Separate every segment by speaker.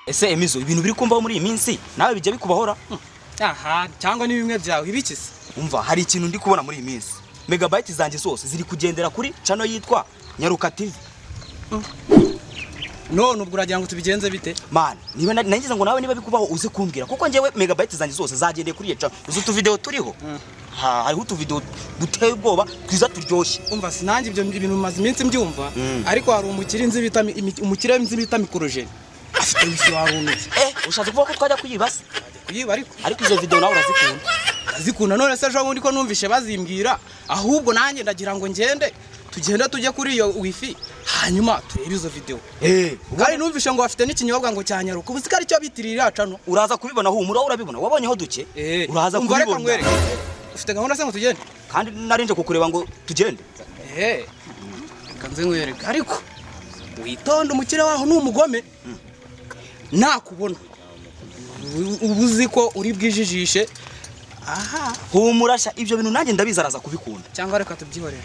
Speaker 1: ese emizo ibintu biri kumvaho muri iyi minsi nawe bijya bikubahora
Speaker 2: aha cyangwa ni bimwe byawe ibikize
Speaker 1: umva hari ikintu ndi kubona muri iyi minsi megabayiti zanjye zose ziri kugendera kuri cano yitwa nyaruka tivi
Speaker 2: none ubwo uragira ngo tubigenze bite
Speaker 1: mani niba na- nagize ngo nawe niba bikubaho uze kumbwira kuko njyewe megabayiti zanjye zose zagendeye kuri iyo cano uzi utuvidewo turiho ha hariho utuvidewo duteye ubwoba twiza turyoshye
Speaker 2: umva sinange ibyo bintu bimaze iminsi mbyumva
Speaker 1: Mm.
Speaker 2: ariko hari umukire nzi bita mi- imi- umukire nzi bita mikorojeni afite wifi warumiye
Speaker 1: eh ushatse kuvuga ko twajya kuyibasa
Speaker 2: kuyiba ariko
Speaker 1: ariko izo videwo nawe urazikunda
Speaker 2: zikunda none se ejo bundi ko numvishe bazimbwira ahubwo nanjye ndagira ngo ngende tugende tujye kuri iyo wifi hanyuma turebe izo videwo
Speaker 1: eh
Speaker 2: kandi numvishe ngo bafite n'ikinyobwa ngo cya nyaruka ubu ko aricyo bitirira ya cano
Speaker 1: uraza kubibona humura wowe urabibona wabonyeho duke uraza
Speaker 2: umva reka
Speaker 1: kubibona
Speaker 2: nkwereke. ufite gahunda se ngo tugende
Speaker 1: kandi narinje kukureba ngo tugende
Speaker 2: ehe reka nze nkwereke ariko witonde umukire waho ni umugome nakubona ubu- ubu uzi ko uri bwijijishe aha
Speaker 1: humura sha ibyo bintu nanjye ndabizi araza kubikunda
Speaker 2: cyangwa reka tubyihorere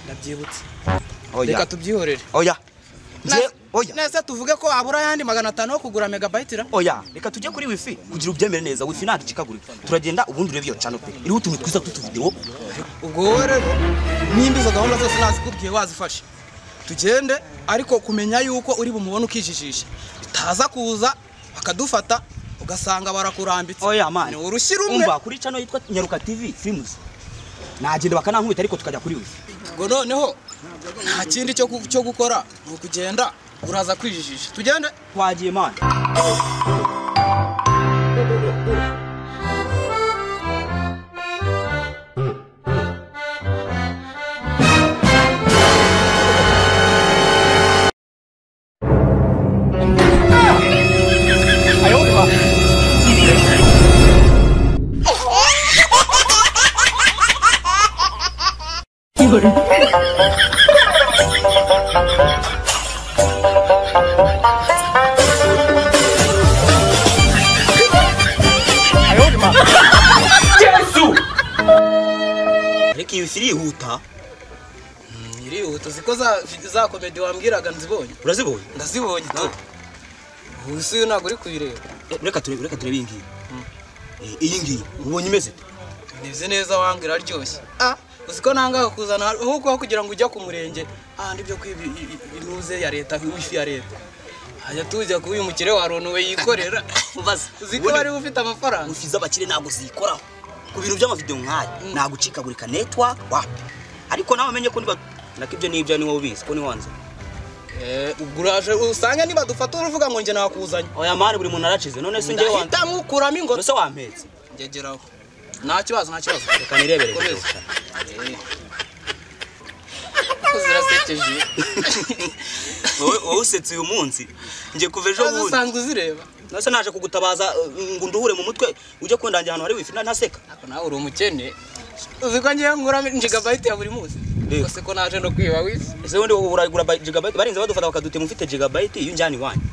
Speaker 2: ndabyibutse reka
Speaker 1: oya
Speaker 2: tubyihorere
Speaker 1: oya Nje-
Speaker 2: Nase-
Speaker 1: oya
Speaker 2: nase tuvuge ko habura ayandi magana atanu yo kugura megabayiti ra
Speaker 1: oya reka tujye kuri wifi kugira ubyemere neza wifi ntabwo icikagurika turagenda ubundi urebe iyo cano pe iriho utuntu twiza tw'utuvidewo
Speaker 2: ubwo wowe rero nimba izo gahunda zose nazikubwiye wazifashe tugende ariko kumenya yuko uri bumubone ukijijisha bitaza kuza bakadufata ugasanga barakurambitse
Speaker 1: oya mani
Speaker 2: ni urushyi rumwe
Speaker 1: umva kuri cano yitwa nyaruka tv films nagenda bakanankubita ariko tukajya kuri wifi
Speaker 2: ngo noneho nta kindi cyo gu- cyo gukora ni ukugenda uraza kwijijisha tugende
Speaker 1: twagiye mani ariko iyi wifi irihuta
Speaker 2: irihuta ziko za za komedi wambwiraga nzibonye
Speaker 1: urazibonye
Speaker 2: ndazibonye tu ubu si ntabwo uri kuyireba
Speaker 1: Eh, reka turebe reka turebe iyi ngiyi Eh, iyi ngiyi ubonye imeze ute?
Speaker 2: nibye neza wangira aryoshye ah uzi ko nanga kuzana ahubwo aho kugira ngo ujya ku murenge ahandi byo kwiba i- i- i- inuze ya leta wifi ya leta hajya tujya kuba uyu mukire wa Ron we yikorera
Speaker 1: Ubaze.
Speaker 2: uzi ko
Speaker 1: Ubundi-
Speaker 2: wari ufite amafaranga
Speaker 1: wifi z'abakire ntabwo zikoraho ku bintu by'amavidewo nk'aya ntabwo ucikagurika network wapi ariko nawe umenye ko niba nako ibyo n'ibyo ni wowe ubizi ko ni wanze
Speaker 2: Eh, ubwo uraje usanga niba dufata uruvuga ngo njye nakuzanye
Speaker 1: oya mari buri muntu aracize none se njye wanze
Speaker 2: ndahita nkukuramo ingoro
Speaker 1: mbese wampetse
Speaker 2: ngegeraho nta kibazo nta kibazo
Speaker 1: reka nirebere
Speaker 2: Komeza.
Speaker 1: video.
Speaker 2: Eh. Ko zirasekeje
Speaker 1: wowe wowe usetse uyu munsi njye kuva ejo
Speaker 2: Nazo
Speaker 1: bundi
Speaker 2: usanzwe uzireba
Speaker 1: nase naje kugutabaza eh, ngo unduhure mu mutwe ujye kundangira ahantu hari wifi na- ntaseka
Speaker 2: Ako nawe uri umukene uzi ko ngewe ngura jigabayiti ya buri munsi
Speaker 1: Eh.
Speaker 2: gusa ko naje no kwiba wisi
Speaker 1: ese ubundi uragura ba- gigabyte barinze badufata bakadutema ufite gigabyte iyo unjyana iwanyu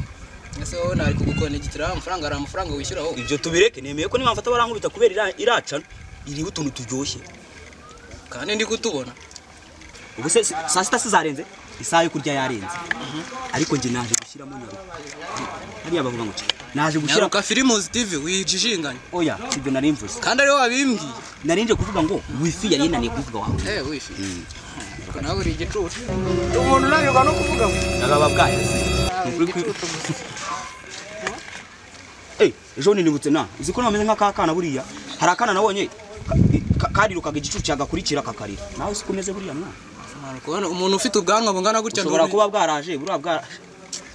Speaker 2: ese wowe nari kugukonegitira wa mafaranga hari amafaranga wishyura wowe
Speaker 1: ibyo tubireke nemeye ko nimamfata barankubita kubera ira- iracana iriho utuntu turyoshye
Speaker 2: kandi ndi kutubona
Speaker 1: ubu se si- saa sita sizarenze isaha yo kurya yarenze ariko njye naje gushyiramo nyaruka hariya bavuga ngo cika. naje gushyira
Speaker 2: nyaruka filimuzi tivi wijijinganye
Speaker 1: oya sibyo nari mvuze
Speaker 2: kandi ariwe wabimbwiye
Speaker 1: narinje kuvuga ngo wifi yari yananiye kuvuga wawe
Speaker 2: eh wifi Ako nawe uri igicucu umuntu unanirwa no kuvuga ngo
Speaker 1: nababa bwayo se Ni ukuri ko- Eh, ejo bundi nibutse na uzi ko nameze nk'akakana buriya hari akana nabonye ka- ka- karirukaga igicucu cyagakurikira kakarira nawe si kumeze buriya mwana
Speaker 2: Ntabwo kubona umuntu ufite ubwanwa bungana gutyo
Speaker 1: ushobora
Speaker 2: ntubi-
Speaker 1: kuba bwaraje buriya bwara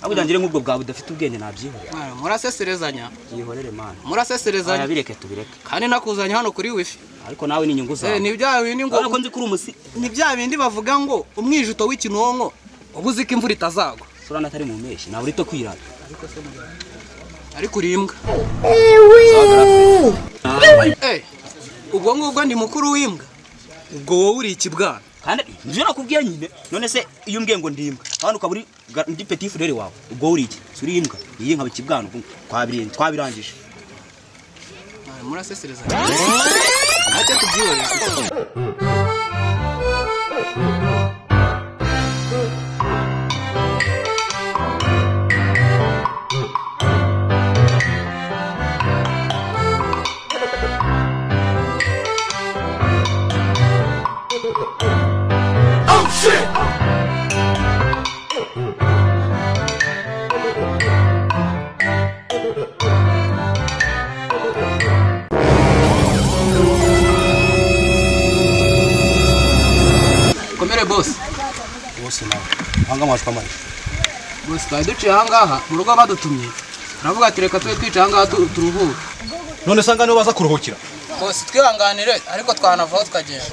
Speaker 1: ahubwo ugire nk'ubwo bwawe budafite ubwenge nabyihorera
Speaker 2: Mwana, muraseserezanya
Speaker 1: yihorere mana
Speaker 2: muraseserezanya
Speaker 1: bireke tubireke
Speaker 2: kandi nakuzanye hano kuri wifi
Speaker 1: ariko nawe ni inyungu
Speaker 2: eh
Speaker 1: zawe
Speaker 2: ni bya bindi ngo
Speaker 1: urabona ko nzi ko uri umusi
Speaker 2: ni bya bindi bavuga ngo umwijuto w'ikinonko uba uzi ko imvura itazagwa
Speaker 1: sura natari mu mpeshyi ntabwo urito kwirata
Speaker 2: ariko uri imbwa Eh, ubwo ngubwo ndi mukuru w'imbwa ubwo wowe uri ikibwana
Speaker 1: kandi nibyo nakubwiye nyine none se iyo umbwiye ngo ndimbwa kandi ukaba uri ga- ndi petit frere wawe ubwo uri iki si uri imbwa iyi nka bikibwana ubwo twabiri- twabirangije
Speaker 2: Mwana, muraseserezanya ntacyo tubyihorera
Speaker 3: bose
Speaker 2: bose nawe hanga amajwi amajwi
Speaker 3: bose twari duciye ahangaha mu rugo badutumye turavuga ati reka tube twicaye ahangaha tu- turuhuke
Speaker 4: none se niho baza kuruhukira
Speaker 2: bose twihanganire ariko twanavaho tukagenda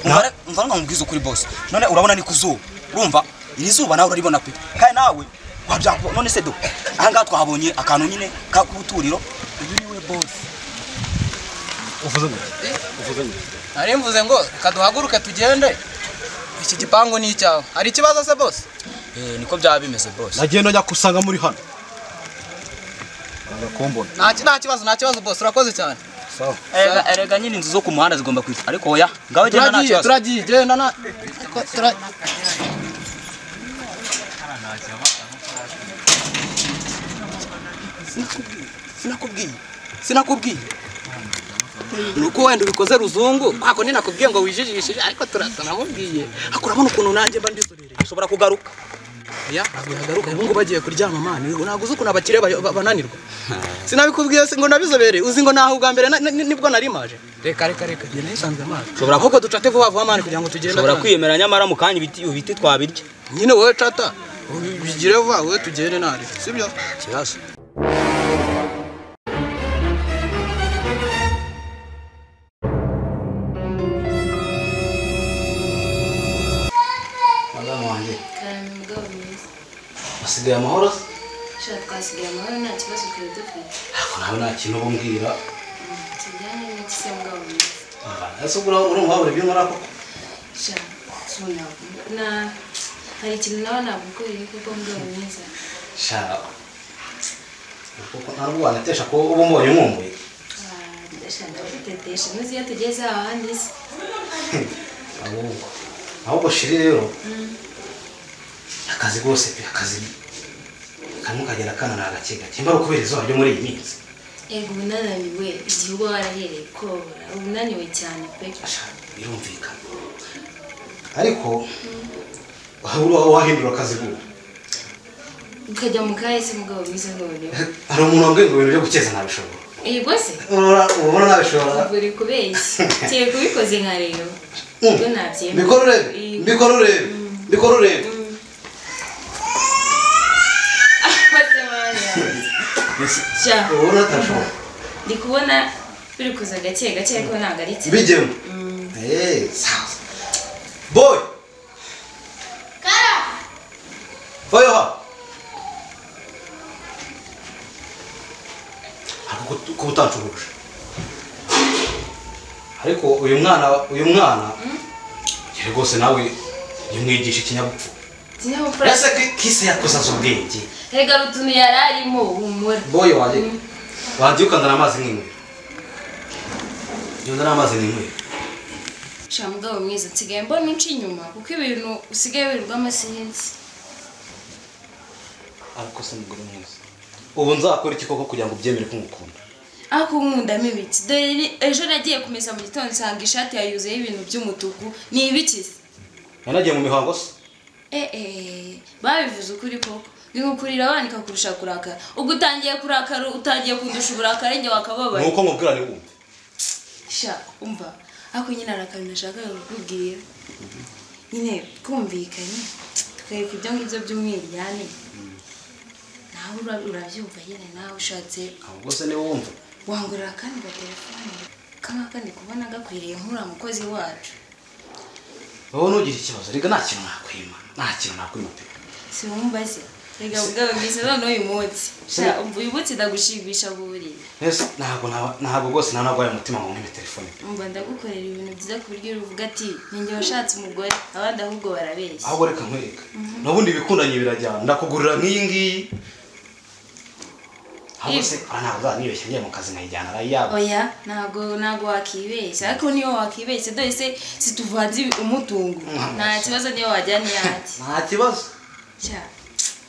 Speaker 1: umva umva nkubwiza ukuri bose none urabona ni ku zuba urumva iri zuba nawe uraribona pe kandi nawe wabyakubona none se do ahangaha twahabonye akantu nyine k'ubuturiro uyu niwe bose
Speaker 4: uvuze ngo uvuze ngo
Speaker 2: nari mvuze ngo reka duhaguruke tugende iki gipangu ni icyawe hari ikibazo se bose
Speaker 1: niko byaba bimeze bose
Speaker 4: nagiye nojya kusanga muri hano banga kumbona
Speaker 2: nta ki- nta kibazo nta kibazo bose urakoze cyane
Speaker 4: sawa
Speaker 1: erega nyine inzu zo ku muhanda zigomba kwita ariko oya ngaho genda nta
Speaker 2: turagiye
Speaker 1: kibazo
Speaker 2: turagiye genda na tura- sinakubwiye sinakubwiye ni uko wenda ubikoze ruzungu kwako ninakubwiye ngo wijijishije ariko turanamubwiye ariko urabona ukuntu nanjye mba ndizurereye
Speaker 1: ushobora kugaruka
Speaker 2: ya ntabwo yagaruka ubu ngubu bagiye kuryama mani ntabwo uzi ukuntu abakire bayo- ba- bananirwa sinabikubwiye si ngo nabizobereye uzi ngo naho ubwa mbere na- ni- nibwo nari maje reka reka reka njye nisanze amazi
Speaker 1: Ushobora-
Speaker 2: ahubwo ducate vuba vuba mani kugira ngo tugende
Speaker 1: ushobora
Speaker 2: mani.
Speaker 1: kwiyemera nyamara mu kanya ibiti ibiti twabirya
Speaker 2: nyine wowe cata ubi- bigire vuba wowe tugende nari sibyo
Speaker 1: ikibazo
Speaker 3: madamu wanjye
Speaker 5: Karame umugabo mwiza.
Speaker 3: basigaye amahoro se
Speaker 5: Shaka twasigaye amahoro nta kibazo twari dufite.
Speaker 3: ariko nawe nta kintu uba umbwira
Speaker 5: Tujyane n'iki se mugabo mwiza.
Speaker 3: ese ubura urumva wabura ibyo nkora koko
Speaker 5: Shaka na hari ikintu nawe nagukoreye kuko mugabo mwiza.
Speaker 3: sha kuko nta nubwo wanatesha ko uba umbonye nkumbuye
Speaker 5: Ndashaka ndagutetesha ntuzi iyo tugeze ahandi se.
Speaker 3: ahubwo ahubwo shiri rero akazi rwose pe akazi kamwe kagenda kananira gake gake mba ari ukubera izuba ryo muri iyi minsi
Speaker 5: Ego unananiwe igihe uba warahereye kobora uba unaniwe cyane pe.
Speaker 3: Asha, birumvikana ariko wabura aho wahindura akazi ubu
Speaker 5: Ukajya mu kahe se mugabo mwiza noneho.
Speaker 3: hari umuntu wambwiye ngo ibintu byo gukeza nabishobora
Speaker 5: Ego se
Speaker 3: Urora- ubona nabishobora
Speaker 5: uri kubeshya. Kiye kubikoze nka rero. Ibyo nabyemera.
Speaker 3: mbikora urebe
Speaker 5: Iyo-
Speaker 3: mbikora urebe mbikora urebe
Speaker 5: Sha,
Speaker 3: ubona atashobora
Speaker 5: ndi kubona biri kuza gake gake ariko ntabwo ari cyane.
Speaker 3: bijyemo eee sawa boy boy ho ariko kuba utacuruje ariko uyu mwana uyu mwana yari rwose nawe yamwigisha ikinyabupfura
Speaker 5: Ikinyabupfura
Speaker 3: ese ki- kise yakuzaza ubwenge
Speaker 5: rega utuntu yari arimo humura.
Speaker 3: boyi wanjye wanjye ukandana amazi nk'inywera yondana amazi n'inywera
Speaker 5: Sha mugabo mwiza nsigaye mbona unca inyuma kuko ibintu usigaye wirirwamo sinzi.
Speaker 3: ariko se mugore mwiza ubu nzakora iki koko kugira ngo ubyemere ko ngukunda
Speaker 5: Ako nkundamo ibiki. Dore ri- ejo nagiye kumesa mu gitondo nsanga ishati yayuzeho ibintu by'umutuku. Ni ibiki se?
Speaker 3: yanagiye mu mihango se
Speaker 5: Eh eh babivuze ukuri koko. Bingukurira wanika kurusha kurakara. Ubwo utangiye kurakara utagiye kundusha uburakare njye wakababaye.
Speaker 3: ni uko nkubwirane wumve
Speaker 5: sha umva ariko nyine hari akantu nashakaga kukubwira nyine twumvikanye tukareka ibyo ngibyo by'umwiryane nawe ura- urabyumva nyine nawe ushatse
Speaker 3: ahubwo se niwe wumva
Speaker 5: wangurira akandi ga telefone kamwe kandi kubona gakwiriye nk'uriya mukozi wacu
Speaker 3: wowe ntugire ikibazo reka nta kintu nakwima nta kintu nakwima pe
Speaker 5: si wumbaze reka bwawe bwiza noneho uyu munsi sha umva uyu munsi ndagushimisha buriya
Speaker 3: ese ntabwo naba- ntabwo rwose nta nabwo umutima ngo nkwibe telefone pe
Speaker 5: umva ndagukorera ibintu byiza ku buryo uvuga ati ninjye washatse umugore abandi ahubwo barabeshya
Speaker 3: ahubwo reka nkwereka n'ubundi ibikundanye birajyana ndakugurira nk'iyi ngiyi ahubwo se aha ntabwo uzanibeshya ngiye mu kazi nkayijyana arayiyabo
Speaker 5: oya ntabwo ntabwo wakibeshya ariko niyo wakibeshya dore se situvanze ibi- umutungo nta kibazo niyo wajyana iyanjye
Speaker 3: nta kibazo
Speaker 5: Cya,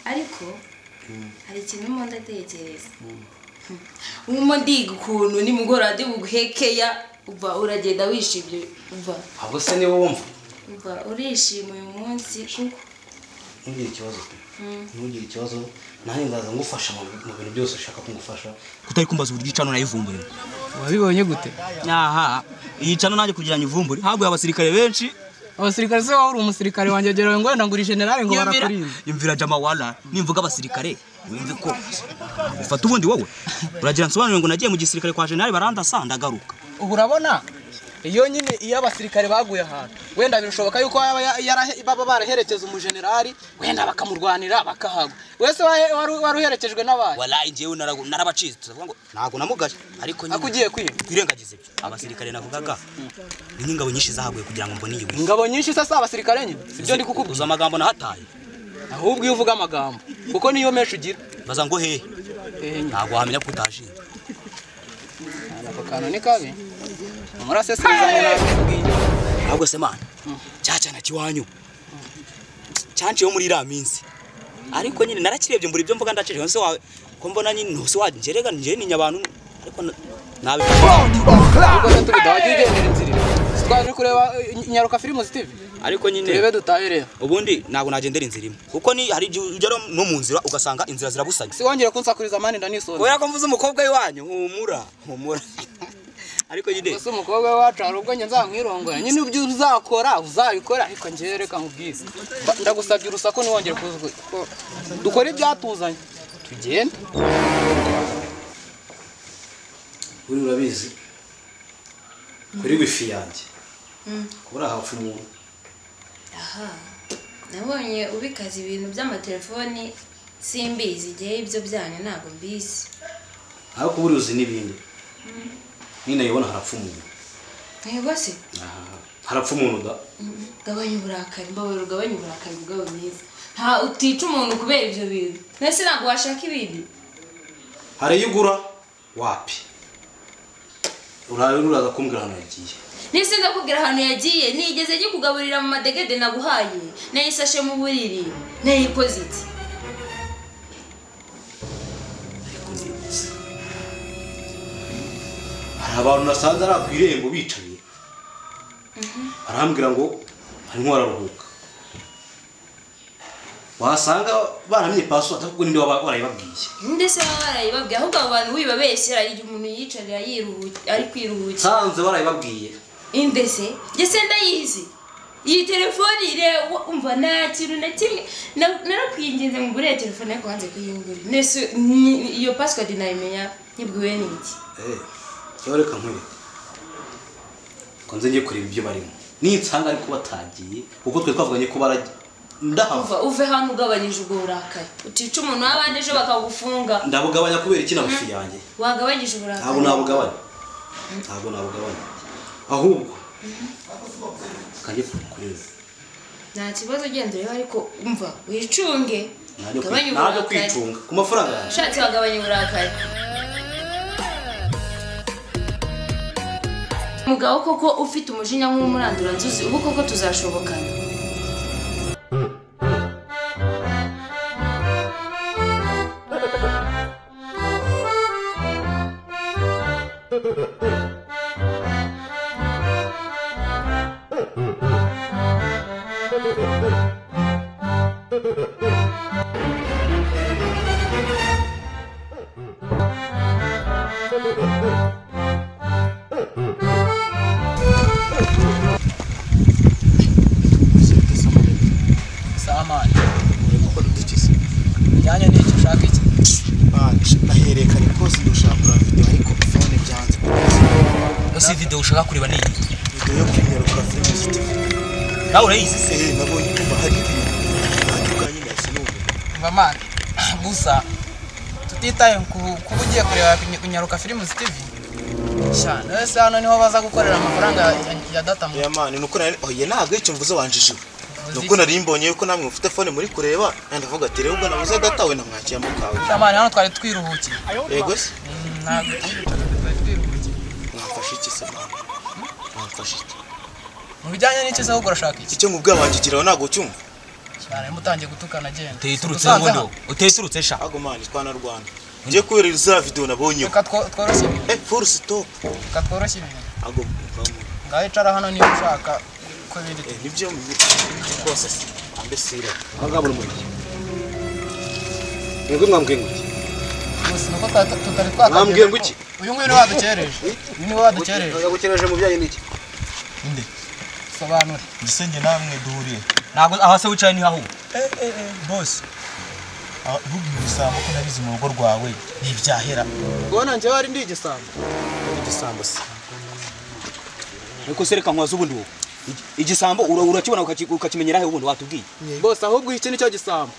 Speaker 5: ariko hari ikintu urimo ndatekereza urimo ndiga ukuntu nimugoroba ndi buguhekeya uva uragenda wishimye uva
Speaker 3: ahubwo se niwe wumva
Speaker 5: uva urishima uyu munsi kuko
Speaker 3: ntugire ikibazo pe ntugire ikibazo nanjye ndaza ngufasha mu bi- mu bintu byose ushaka ko ngufasha
Speaker 1: kutari kumbaza uburyo icano nayivumburiye
Speaker 2: wabibonye gute
Speaker 1: aha iyi cano nanjye kugira ngo ivumbure haguye abasirikare benshi
Speaker 2: abasirikare se waba uri umusirikare wanjye agerawe ngo wenda ngo uri generale ngo
Speaker 1: Yumvira-
Speaker 2: barakurinda
Speaker 1: yumvira jama wala nimvuga abasirikare wumve ko ufata ubundi wowe uragira nsobanurire ngo nagiye mu gisirikare kwa jenerali barandasa ndagaruka
Speaker 2: ubu urabona iyo nyine iyo abasirikare baguye ahantu wenda birashoboka yuko baba ya- yarahe- baba baraherekeza umujenerali wenda bakamurwanira bakahagwa wese wahe- wari wari uherekejwe n'abaye
Speaker 1: walayi njyewe naragu- narabacitse turavuga ngo ntabwo namugaye ariko nyine
Speaker 2: akugiye kwiba
Speaker 1: twirengagize ibyo abasirikare navugaga ni nk'ingabo nyinshi zahaguye kugira ngo mbone iyo wiyo
Speaker 2: ingabo nyinshi se si abasirikare nyine sibyo ndi kukubwira
Speaker 1: uzi amagambo nahataye
Speaker 2: ahubwo iyo uvuga amagambo kuko niyo menshi ugira
Speaker 1: baza ngo hehe
Speaker 2: ehe nyine
Speaker 1: ntabwo wahamenya ko utashinze
Speaker 2: ako kantu ni kabi muraseseriza ngo nabikubwiye
Speaker 1: ntabwo se mana cyacyana kiwanyu cyanciyeho muri iriya minsi ariko nyine narakirebye mbura ibyo mvuga ndacishije se wawe ko mbona nyine ntose wangerega njyewe ni nyabantu ariko na- nabi
Speaker 2: ubwo se tubida wajya ugendera inzira imwe. Si twaje kureba eh, nyaruka filime zitive
Speaker 1: ariko nyine
Speaker 2: turebe dutahe rero
Speaker 1: ubundi ntabwo nagendera inzira imwe kuko ni hari igihe ugera no mu nzira ugasanga inzira zirabusanye
Speaker 2: si wongere kunsakuriza mani ndanisonza
Speaker 1: kubera ko mvuze umukobwa w'iwanyu humura humura ariko nyine
Speaker 2: ese umukobwa we wacu hari ubwo njye nzakwirongora nyine ibyo uzakora uzabikora ariko njyewe reka nkubwize Mba- ndagusabye urusaku ntiwongere kuza uku- ko- dukore ibyatuzanye tugende
Speaker 3: uri urabizi kuri wifi yanjye kuba uri ahapfa umuntu
Speaker 5: aha nabonye ubikaza ibintu by'amatelefoni simbizi igihe ibyo byanyu ntabwo mbizi
Speaker 3: ariko uba uri uzi n'ibindi ninayibona harapfa umuntu
Speaker 5: ntego se
Speaker 3: Aha, harapfa umuntu da
Speaker 5: gabanya uburakari mbabara ugabanya uburakari bwawe mwiza nta utica umuntu kubera ibyo bintu mbese ntabwo washaka ibindi
Speaker 3: hari iyo ugura wapi urabe uraza kumbwira ahantu yagiye
Speaker 5: nise ndakubwira ahantu yagiye nigeze kugaburira mu madegede naguhaye nayisashe mu buriri nayikoze iki
Speaker 3: hari abantu nasanze ari ku irembo bicaye barambwira ngo harimo bararuhuka wasanga baramenye pasiwadi ariko ninde waba warayibabwiye
Speaker 5: ndetse baba barayibabwiye ahubwo abo bantu wibabeshyira igihe umuntu yicarira yiruhu- ari kwiruhukira
Speaker 3: nsanze barayibabwiye
Speaker 5: indese ndetse ndayizi iyi telefone ireba umva nta kintu na kimwe na- narakwinginze ngo ugure telefone ariko wanze kuyingura ndetse ni- iyo pasiwadi nayimenya nyibwiwe n'iki
Speaker 3: eee reka nkwereka ngo nze njye kureba ibyo barimo ninsanga ariko batagiye kuko twe twavuganye ko barajya ndahava
Speaker 5: uva uve hano ugabanyije ubwo burakari utica umuntu w'abandi ejo bakagufunga
Speaker 3: ndabugabanya kubera iki na wifi yanjye
Speaker 5: wagabanyije uburakari
Speaker 3: ntabwo nabugabanya ntabwo nabugabanya ahubwo kajye kureba
Speaker 5: nta kibazo ugenda ureba ariko umva wicunge
Speaker 3: najya kwi-
Speaker 5: gabanya
Speaker 3: najya
Speaker 5: uburakari
Speaker 3: kwicunga ku mafaranga yanjye
Speaker 5: ushatse wagabanya uburakari mugabo koko ufite umujinya nk'umurandura nzuzi ubu koko tuzashobokana
Speaker 2: samani imyanya ni iki ushaka iki
Speaker 6: nahererekanye rwose gushaka video ariko phone byanze
Speaker 1: si videwo ushaka kureba ni iyi
Speaker 6: video yo kwinyaruka filime zitive
Speaker 1: nawe urayizi se
Speaker 6: eh nabonye kuva hari ibintu bitandukanye nahise numva
Speaker 2: mva mani gusa tutitaye ku- kuba ugiye kureba ku- kunyaruka filime zitivi sha nawe se hano niho baza gukorera amafaranga ya- ya data mu
Speaker 6: oya mani nuko nari oya ntabwo icyo mvuze wanjijiwe nuko nari mbonye yuko namwe mufite phone muri kureba nari ndavuga ati rero ubwo nabuze agatawe namwakiyemo kawe
Speaker 2: samani hano twari twiruhukiye
Speaker 6: yego se
Speaker 2: ntabwo
Speaker 6: mwamfashe iki se mama mwamfashe iki
Speaker 2: mu bijyanye n'iki se ahubwo urashaka iki
Speaker 6: icyo mubwira wanjigiraho ntabwo cyumva
Speaker 2: cyane mutangiye gutukana agenda
Speaker 1: uteye iturutse
Speaker 2: Usanze
Speaker 1: mundo
Speaker 2: hano.
Speaker 1: uteye iturutse sha
Speaker 6: ntabwo mani twanarwana ngiye kubera iziriya video nabonyeho
Speaker 2: reka two- tworoshye ibi-
Speaker 6: eh full stop
Speaker 2: reka tworoshye ibintu
Speaker 6: ntabwo mvamo
Speaker 2: ngaho icara hano niba ushaka ko biri
Speaker 6: Eh, nibyo mu rwose se ambesira
Speaker 3: abangabo n'umuriro mwebwe mwambwiye ngo iki
Speaker 2: gusa nuko twa- tutari twatangije
Speaker 3: Mwambwiye ngo
Speaker 2: ko-
Speaker 3: iki?
Speaker 2: uyu nguyu niwe wadukereje uyu niwe wadukereje
Speaker 3: gukereje mubyayi n'iki
Speaker 2: nde sobanura
Speaker 6: gisenge namwe duhuriye
Speaker 1: ntabwo aha se wicaye niho ahubwo
Speaker 6: bose ahubwo ibisambo ko nabizi mu rugo rwawe ntibyahera
Speaker 2: ubwo nanjye wari ndi igisambo
Speaker 6: igisambo se
Speaker 1: ariko sereka nkwaza ubundi wowe Igi- igisambo ura- urakibona ukaci- ukakimenyera he ubundi watubwiye
Speaker 2: bose ahubwo iki nicyo gisambo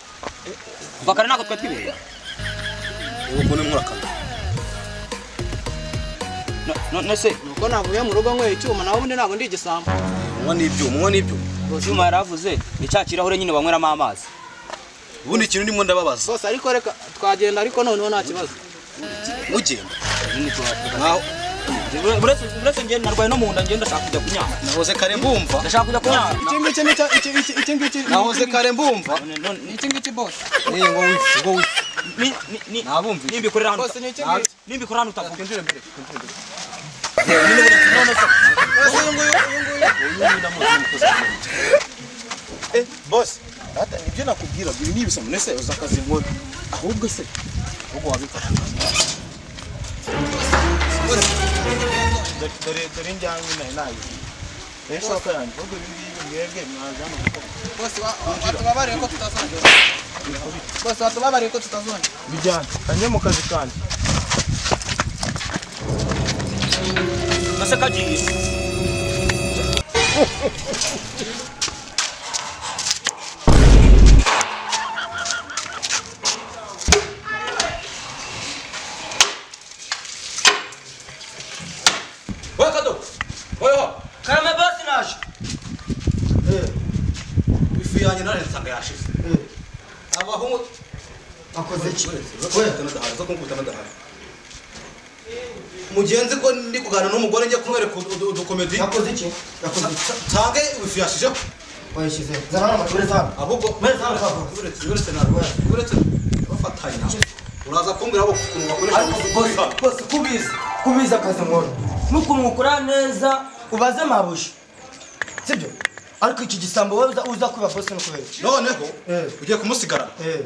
Speaker 1: bakara ntabwo twatwibereye
Speaker 3: ubu mbona murakana
Speaker 1: No- none se
Speaker 2: nuko navuye mu rugo nyweye icyuma naho ubundi ntabwo ndi igisambo
Speaker 3: unywa n'ibyuma unywa n'ibyuma
Speaker 1: icyuma yari avuze ni cya kirahure nyine banyweramo amazi
Speaker 3: ubundi ikintu ndimo ndababaza
Speaker 2: bose ariko reka twagenda ariko noneho nta kibazo
Speaker 3: ugenda
Speaker 1: Nyine tuba-
Speaker 3: nkaho
Speaker 1: Uretse uretse njye narwaye no mu nda njye ndashaka kujya kunyara
Speaker 3: nahoze kare mbumva
Speaker 1: ndashaka kujya kunyara
Speaker 2: iki ngiki ni cya- iki iki iki ngiki ni-
Speaker 3: nahoze kare mbumva
Speaker 1: None- none-
Speaker 2: ni iki ngiki bose
Speaker 3: ni ngo wifu ngo wifu
Speaker 1: ni- ni- ni-
Speaker 3: nabumvise
Speaker 1: nimbikorera hano
Speaker 2: bose ni iki ngiki
Speaker 1: nimbikorera hano utavuga
Speaker 2: bose uyu nguyu uyu nguyu
Speaker 6: bose data nibyo nakubwira ibi ni ibisambo nese uza akazi nkora ahubwo se ahubwo wabikora Dore- dore dore njyanywe nayo nayo rero ishoka yanjye ahubwo ibi ngibi mwebwe mwaza hano gukora
Speaker 2: bose wa- wa- watubabariye ko tutazongera bose watubabariye ko tutazongera
Speaker 6: bijyanye kanjye mu kazi kanjye
Speaker 1: nase kagiye
Speaker 3: wowe kado wowe ho
Speaker 1: karame basi naje
Speaker 3: ifu yanjye none nsanga yashize abahungu
Speaker 6: akoze iki
Speaker 3: mugenzi ko ndi kuganira n'umugore njye kumwereka udu- udukomedi
Speaker 6: yakoze iki yakoze iki
Speaker 3: nsange ifu yashizeho
Speaker 6: wayishyize zana hano amature zana
Speaker 3: ahubwo uretse uretse narwo uretse bafatanya uraza kumbwira abo ukuntu bakoresha
Speaker 6: bose bose kubizi kubizi akazi nkora nukumwukura neza ubaze mabuja sibyo ariko iki gisambo wowe uza- uza kwiba bose no kubera iki?
Speaker 3: noneho
Speaker 6: Eh.
Speaker 3: ugiye kumusigarana
Speaker 6: eh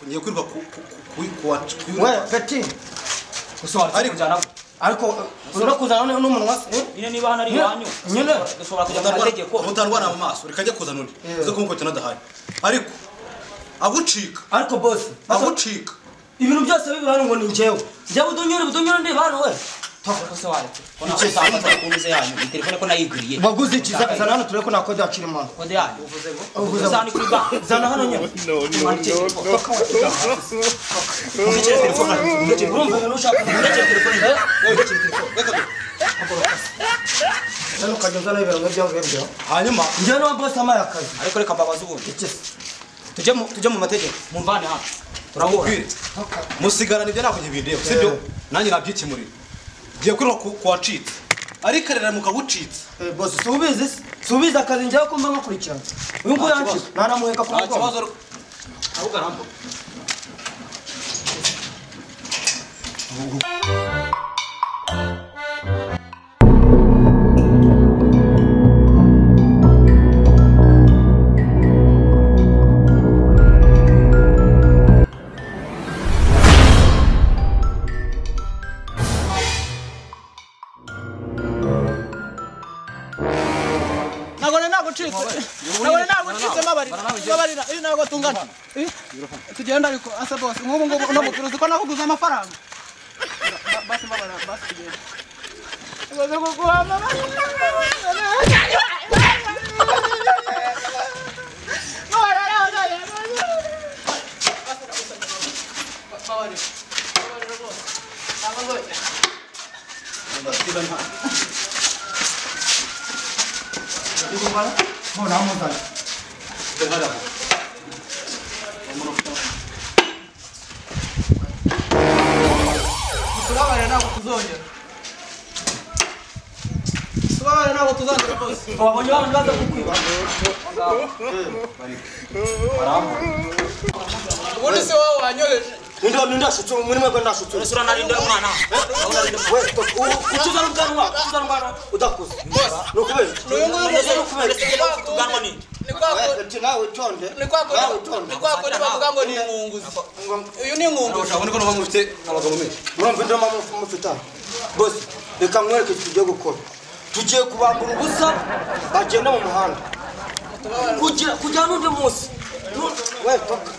Speaker 3: ngiye kwiruka ku ku- ku- ku wacu
Speaker 6: we gati
Speaker 3: ariko
Speaker 6: ariko uh, ura kuzana none n'umunwa se eh?
Speaker 1: nyine niba hano ari iwanyu
Speaker 6: nyine
Speaker 1: dushobora kujya mu mategeko
Speaker 3: utarwara utarwara mu maso reka njye kuzana undi
Speaker 6: Eh.
Speaker 3: uze kumukubita n'adahari ariko agucika
Speaker 6: ariko bose basa-
Speaker 3: agucika
Speaker 6: ibintu byose bibura hano ngo ni njyewe njyewe udunyure udunyure ndeba hano we
Speaker 1: kose waretse ko nawe usangaza ku meza yanyu iyi telefone ko nayiguriye
Speaker 6: waguze iki Za- zana hano turebe ko nakode yakira imana
Speaker 1: kode yanyu uvuze
Speaker 6: Uvuze-
Speaker 1: ngo zana kuri banki
Speaker 6: zana hano nyine
Speaker 1: uvugire telefone uvugire
Speaker 6: urumva ibintu ushaka
Speaker 1: telefone
Speaker 6: hano ukajya uzana ibintu nk'ibyangu bibyo
Speaker 3: hanyuma
Speaker 6: njyewe n'uwa bose amaye akazi
Speaker 1: ariko reka mbabaze ubundi
Speaker 6: iki se
Speaker 1: tujye mu tujye mu mategeko mumvane hano turahura
Speaker 3: bwire musigarana ibyo nakunye bindeba sibyo nanjye nabyikemurira ngiye kwiruka ku- ku wacitse ariko areramuka agucitse
Speaker 6: Eh, bose si ubizi se si ubizi akazi njyewe kumva nkakurikirana uyu nguyu
Speaker 3: kibazo.
Speaker 6: yancika naramuheka ku
Speaker 3: nta
Speaker 6: mugongo
Speaker 3: kibazo rwo- ahubwo arambuka
Speaker 2: ntabwo nari nagucitse ntabwo nari nagucitse mbabarira mbabarira iyo ntabwo tungana Eh, tugenda ariko ase bose nk'ubu ngubu uno mukuru uzi ko nakuguze amafaranga Ba- basi mbabarira basi tugenda Ibaze kuguha mbabarira, mbabarira. Mbabarira, mbabarira. Mbabarira. Mbabarira rwose. Ntabwo nzongera. tubabarira ntabwo tuzongera tubabarira ntabwo tuzongera rwose
Speaker 1: wabonye abantu baza kukwiba
Speaker 2: ubundi se wowe wanyoheje
Speaker 6: Nindabona ndashutse muri mwebwe ndashutse
Speaker 1: ese uranarinda umwana
Speaker 6: we
Speaker 1: ucuza n'ubwanwa ucuza n'ubwanwa
Speaker 6: udakuze ni ukubera iki?
Speaker 2: uyu nguyu
Speaker 1: ese n'ukubera ese njye ufite ubwanwa ni
Speaker 2: ni kwa kundi
Speaker 6: We, ati nawe utonde
Speaker 2: ni kwa kundi
Speaker 6: nawe utonde
Speaker 2: ni kwa kundi bavuga ngo ni inkunguzi uyu ni inkunguzi
Speaker 3: urabona ko nubwo mufite abagabo menshi
Speaker 6: murumva indomo mufite aha bose reka mwereke icyo tugiye gukora tugiye kubambura ubusa bagenda mu muhanda kugira kugira n'undi munsi Nu- we toka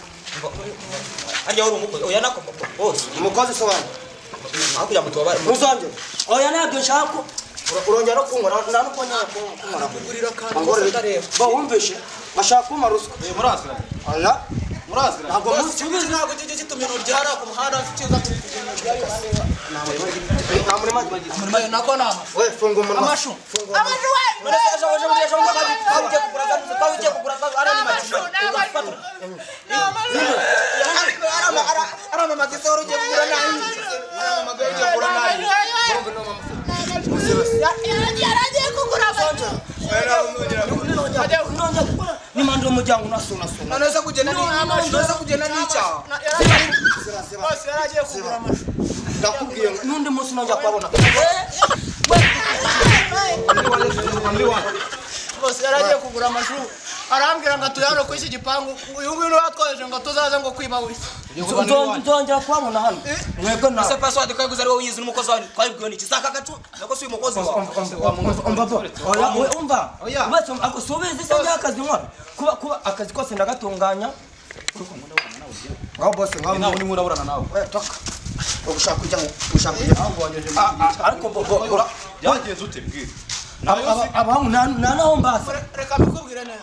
Speaker 1: harya wari umukozi oya nako bose
Speaker 6: umukozi sobanura
Speaker 1: hakurya mutu wabari
Speaker 6: ntuzongere oya ntabyo nshaka Ura- urongera no kunkora nta no kunyara kunkora kugurira kandi bawumvishe bashaka kumpa ruswa
Speaker 4: murazwi
Speaker 6: oya
Speaker 4: murazwi
Speaker 6: ntabwo munsi
Speaker 2: ubizi ntabwo kijya gituma ibintu byara ku muhanda kiza
Speaker 6: nta murima agiye
Speaker 2: umurimo yo nako naha
Speaker 6: we funga umunwa
Speaker 2: amashu
Speaker 7: yaragiye kugura amata
Speaker 6: nimanda umuryango unasunasuna
Speaker 2: none se kugenda ni none kugenda ni icyaha bose yaragiye kugura amashu
Speaker 6: ndakubwiye ngo n'undi munsi nongera kubabona
Speaker 2: bose yaragiye kugura amashu arambwira ngo atuye hano kuri iki gipangu uyu nguyu niwe watwoheje ngo tuzaze ngo kwiba we
Speaker 6: nzongera kubabona hano mwebwe nawe
Speaker 1: se password kwari kuzi ari wowe yizi n'umukozi wawe twabibwiwe niki saka agacu nako si uyu mukozi wawe
Speaker 6: umva umva subizi se njya akazi nkora kuba kuba akazi kose ndagatunganya ngaho bose ngaho
Speaker 4: nawe nimwe uraburana nawe
Speaker 6: we toka ugushaka kujya ugushaka kujya Ah, ah, ariko bo bo bo
Speaker 4: byagenze ute bwira
Speaker 6: abamu nta naho mbaza
Speaker 2: reka mbikubwire neza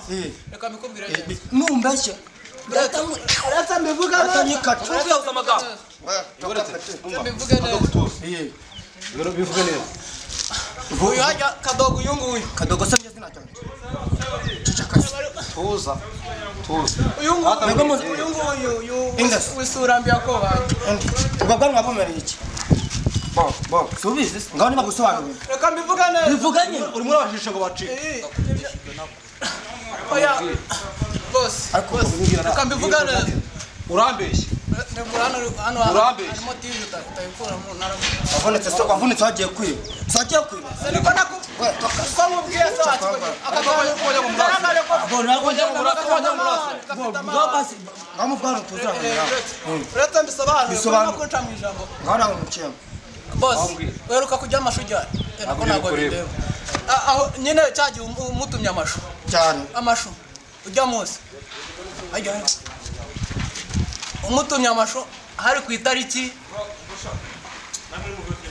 Speaker 2: reka mbikubwire neza
Speaker 6: numbeshye
Speaker 2: uretse mbivuga
Speaker 6: reka nyikacu
Speaker 1: uzi amagambo
Speaker 2: mbivuge neza
Speaker 4: rero bivuge neza
Speaker 2: uyu hajya kadogo uyu nguyu
Speaker 6: kadogo se njye sinacyo
Speaker 4: tuza tuza
Speaker 2: uyu
Speaker 6: Mwebwe
Speaker 2: nguyu
Speaker 6: muzi-
Speaker 2: uyu nguyu uyu
Speaker 6: Ingas.
Speaker 2: wisura mbi yakobaye
Speaker 6: ubwo bwanwa bumereye iki bo bo subizi se ngaho niba gusobanurira
Speaker 2: reka mbivuge neza
Speaker 6: bivuganye
Speaker 4: urimo urabashisha ngo bacike
Speaker 2: Eh. oya bose
Speaker 6: ariko ubwira
Speaker 2: reka mbivuge neza
Speaker 4: urambeshye
Speaker 2: Ndagura hano hano
Speaker 4: Urambeshye.
Speaker 2: harimo tivi uta- utayikuramo
Speaker 6: wavunitse se wavunitse wagiye kwiba se wagiye kwiba
Speaker 2: ariko nako uko mubwiye se wakikoze akagabo kujya mu murazi
Speaker 6: abo ntabwo njya mu burasa
Speaker 2: Akagabo mu
Speaker 6: bwo basi ngaho mubwana tuzahanira
Speaker 2: uretse mbisobanure
Speaker 6: Bisobanure.
Speaker 2: kurimo kuca mu ijambo
Speaker 6: ngaho nawe mukiyemo
Speaker 2: bose uheruka kujya amashu ujyane nako ntabwo bindeba Ah, aho nyine cya gihe um- umutumye amashu
Speaker 6: cyane
Speaker 2: amashu ujya munsi ajya hano. umutumye amashu hari ku itariki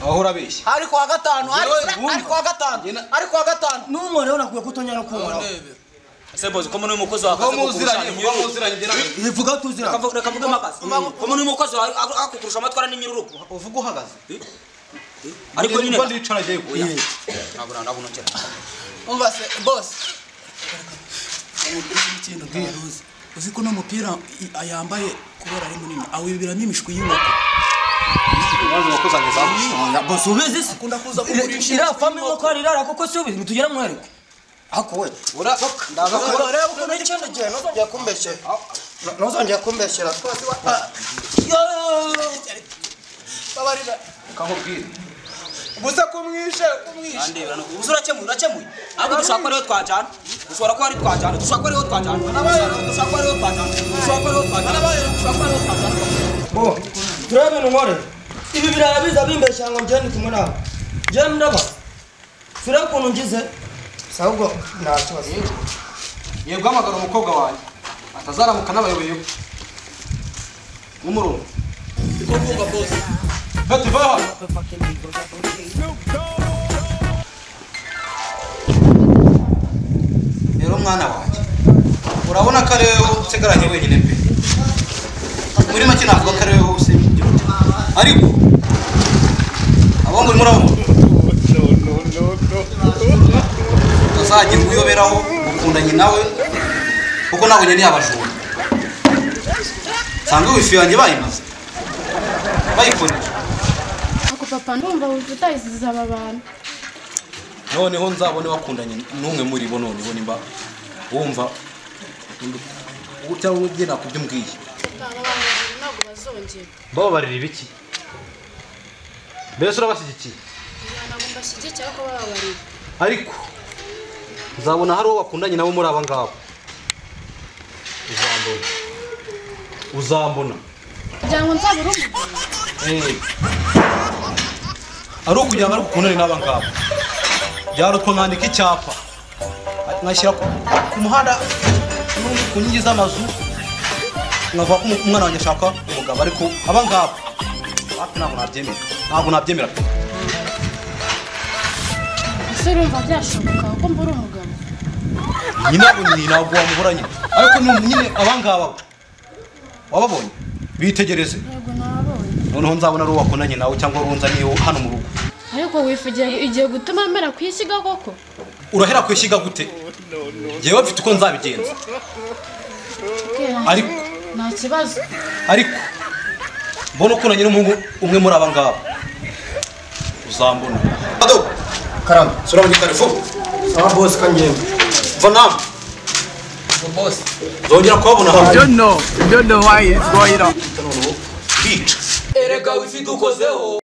Speaker 4: aho urabeshya
Speaker 2: hari ku wa gatanu hari hari ku wa gatanu hari ku wa gatanu
Speaker 6: n'umwe rero nakwiye kutongera kunkora
Speaker 2: ndebe
Speaker 1: se bozi ko n'uyu mukozi wawe
Speaker 4: kuba
Speaker 1: akaze
Speaker 4: muziranye
Speaker 1: kukurusha
Speaker 4: kuba muziranye njye nawe
Speaker 6: ivuga tuzira
Speaker 1: Kavu- reka mvuge mpagaze ko n'uyu mukozi wawe ak- akukurusha amatwara n'imiruruko
Speaker 4: uvuga uhagaze
Speaker 1: ariko nyine
Speaker 4: niba ndicara njyewe
Speaker 1: ntabura ntabunokera
Speaker 2: umva se bose ikintu utaruzi uzi ko n'umupira yambaye kubera ari munini awiberamo imishwi y'inkoko
Speaker 4: maze wakuzanye za
Speaker 6: bose ubizi se
Speaker 2: akunda kuza kugurisha
Speaker 6: iriya fami nk'uko hari irara kuko si ubizi ntitugire mwereke ariko we ndagakora reba ukuntu n'ikindi gihe ntuzongera kumbeshyera ntuzongera kumbeshyera
Speaker 2: babarira
Speaker 4: ukahubwira
Speaker 2: gusa kumwishe kumwishe
Speaker 1: ndebera no uzi urakemuye urakemuye ahubwo dushobora kuba ariho twajyana dushobora kuba ariho twajyana dushobora kuba ariho twajyana dushobora kuba ariho twajyana dushobora kuba ariho twajyana dushobora kuba ariho twajyana
Speaker 6: turebe ibintu nkore ibi biraya biza bimbeshyira ngo ngende kumwe nawe ngende ndaba turebe ukuntu ngize si ahubwo nta kibazo
Speaker 3: Ngiye guhamagara umukobwa wanjye atazaramuka n'abayoboye nk'umurongo bati va hano rero mwana wanjye urabona ko ari wowe usigaranye wenyine pe muri make navuga ko ari wowe usibye igihugu ariko abo ngo murabona utazajya kuyoberaho ukundanye nawe kuko nabonye ni abajura nsanga wifi yanjye bayimaze bayikoresha
Speaker 7: ako papa ndumva wumva utayiziza aba bantu
Speaker 3: noneho nzabone wakundanye n'umwe muri bo noneho nimba wumva cyangwa ugenda ku byo umbwiye
Speaker 7: aba bantu babiri ntabwo bazongera
Speaker 4: bababarira ibiki mbese urabashyigikiye
Speaker 7: ntabwo mbashyigikira ko bababarira
Speaker 4: ariko nzabona hari uwo bakundanye nawe muri aba ngabo uzambona uzambona
Speaker 7: kugira ngo nzabure umugabo
Speaker 4: Eh. ari ukugira ngo ari bukundane n'aba ngabo
Speaker 3: byari uko nkandika icyapa nkashyira ku ku muhanda no ku nkingi z'amazu nkavuga ko umu- umwana wanjye ashaka umugabo ariko aba ngaba hafi ntabwo nabyemera ntabwo nabyemera pe
Speaker 7: ese urumva byashoboka ko mbura umugabo
Speaker 3: nyine abo ni ntabwo wamubura nyine ariko ni nyine aba ngaba bo. wababonye bitegereze
Speaker 7: yego nababonye
Speaker 3: noneho nzabona ari uwo wakundanye nawe cyangwa runza niyo hano mu rugo
Speaker 7: ariko wifugiye igiye gutuma mera kuyishyiga koko
Speaker 3: urahera ku ishyiga gute ngewe mfite uko nzabigenza
Speaker 7: Bwira
Speaker 3: Ariko-
Speaker 7: nta kibazo
Speaker 3: ariko mbona ukundanye n'umuhungu umwe muri aba ngaba uzambona
Speaker 6: karama
Speaker 3: sura mu gitari vuba
Speaker 6: sawa bose kangenda
Speaker 3: va nama
Speaker 2: bose
Speaker 3: nzongera kubabona hano
Speaker 2: don't know don't know why it's going on
Speaker 3: bica
Speaker 2: erega wifi dukozeho